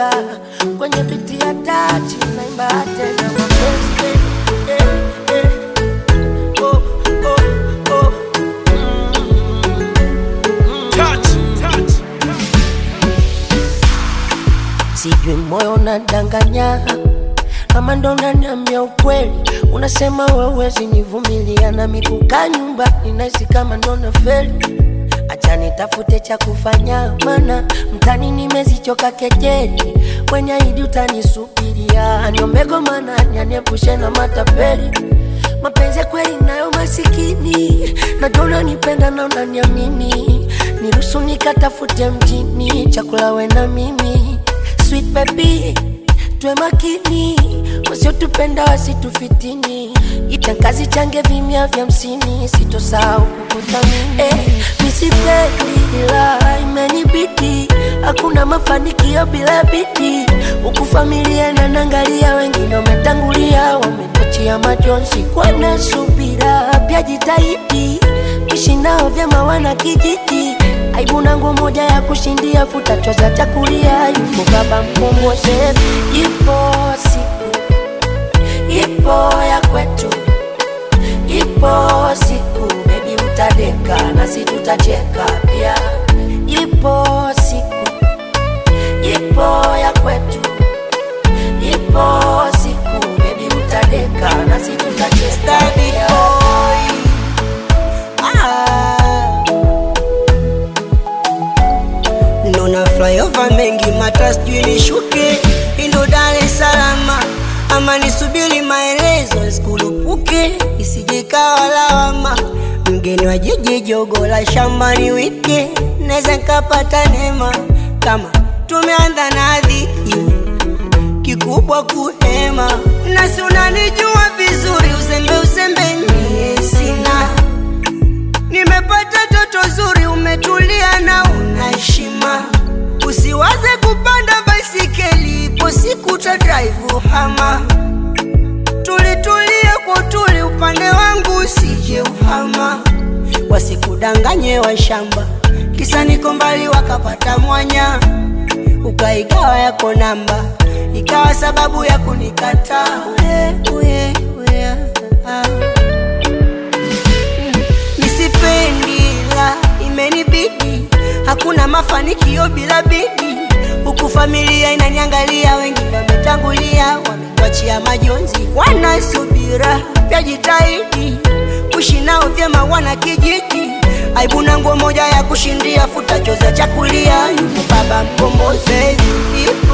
chenga kwenye biti ya tati naimba tena mapenzi eh, eh, eh. Oh, oh, oh. Touch, touch. sijui moyo unadanganya ama ndo unaniambia ukweli unasema wewezi nivumilia na mikuka nyumba ninahisi kama ndo nafeli acha nitafute cha kufanya mana mtani nimezichoka kejeli kwenye idi utanisubiria niombego mana nyaniepushe na matapeli mapenzi ya kweli nayo masikini najua unanipenda na unaniamini niruhusu nikatafute mjini chakula we na mimi sweet baby tuwe makini wasiotupenda wasitufitini itankazi change vimya vya msini sitosahau kukuthamini eh, misipendi ila imenibidi hakuna mafanikio bila bidii huku familia nanangalia wengine wametangulia wametachia majonzi kwana subira pia jitahidi ishi nao vyema wana kijiji aibu na nguo moja ya kushindia futa choza chakulia yupo baba mkombozi ipo siku ipo ya kwetu ipo siku bebi utadeka nasi tutacheka pia ipo siku ipo ya kwetu ipo siku bebi utadeka nasi tutacheka Steady pia. boy. Ah. Nona flyover mengi mata sijui nishuke indo Dar es Salaam ama nisubiri maelezo sikulupuke isije kawa lawama mgeni wa jiji jogo la shambani wike naweza nkapata neema kama tumeanza na dhiki kikubwa kuhema nasi unanijua vizuri uzembe uzembe nie sina nimepata toto zuri umetulia na una heshima usiwaze kupanda baisikeli ipo siku ta drive hama tulitulie kwa utuli upande wangu usije uhama wasikudanganye wa shamba kisa niko mbali wakapata mwanya ukaigawa yako namba ikawa sababu ya kunikataa uye, uye, uye, ah. Nisipendi la imenibidi, hakuna mafanikio bila bidi. Huku familia inaniangalia, wengine wametangulia, wametuachia majonzi, wanasubira vya jitahidi kuishi nao vyema, wana kijiji aibu na nguo moja ya kushindia, futa choza chakulia, yupo baba mkombozi, ipo